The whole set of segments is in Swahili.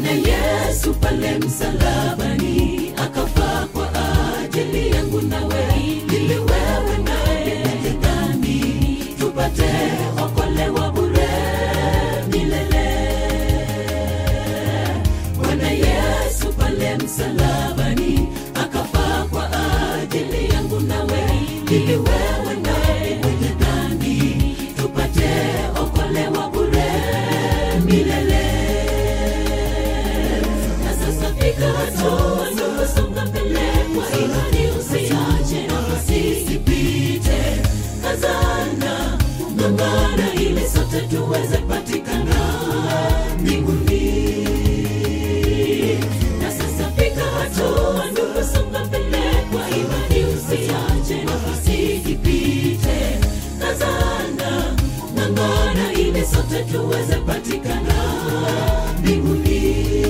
Bwana Yesu pale msalabani akafa kwa ajili yangu nawe, ili wewe naye mwenye dhambi tupate okolewa bure milele. Bwana Yesu pale msalabani akafa kwa ajili yangu nawe, ili wewe naye mwenye dhambi tupate okolewa bure milele. Na sasa fika hatua ndugu, songa mbele kwa imani, usiache nafasi isipite. Kazana, ng'ang'ana ili sote tuweze patikana mbinguni. Na sasa fika hatua ndugu, songa mbele kwa imani, usiache nafasi isipite. Kazana, ng'ang'ana ili sote tuweze patikana mbinguni.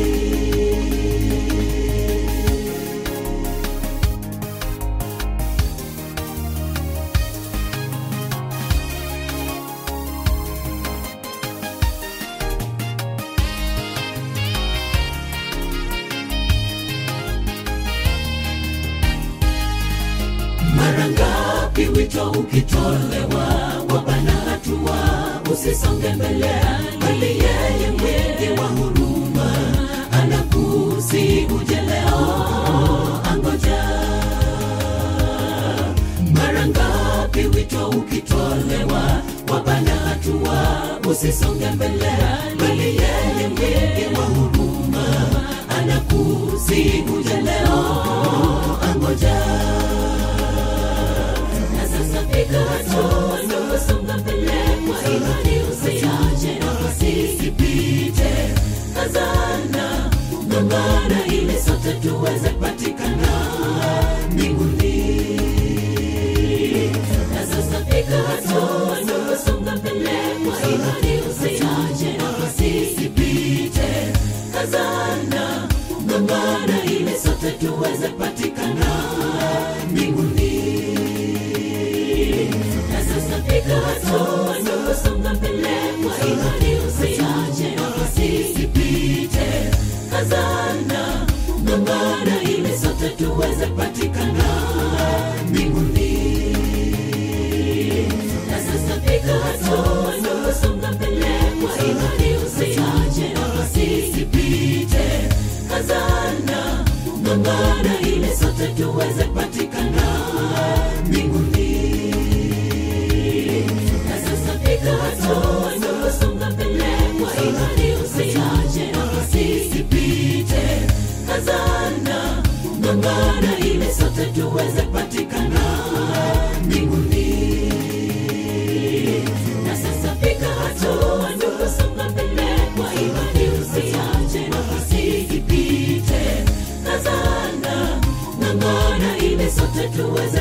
Mara ngapi wito ukitolewa, wabana hatua, usisonge mbele, bali yeye mwingi wa huruma anakusi uje leo, angoja. Mara ngapi wito ukitolewa, wabana hatua, usisonge mbele, bali yeye mwingi wa huruma anakusi uje leo, angoja na sasa fika hatua ndugu, songa mbele kwa imani, usiache nafasi isipite. Kazana, ng'ang'ana ili sote tuweze patikana mbinguni. Na sasa fika hatua ndugu, songa mbele kwa imani, usiache nafasi isipite. Kazana, ng'ang'ana ili sote tuweze patikana mbinguni. Na sasa fika hatua ndugu, songa mbele kwa imani, usiache nafasi isipite. Kazana, ng'ang'ana ili sote tuweze patikana mbinguni. Na sasa fika hatua ndugu, songa mbele kwa imani, usiache nafasi isipite. Kazana, ng'ang'ana ili sote tuweze patikana mbinguni. Na sasa fika hatua ndugu, songa mbele kwa imani, usiache nafasi isipite. Kazana, ng'ang'ana ili sote tuweze patikana mbinguni. Na sasa fika hatua ndugu, songa mbele kwa imani, usiache nafasi isipite. Kazana, ng'ang'ana ili sote tuweze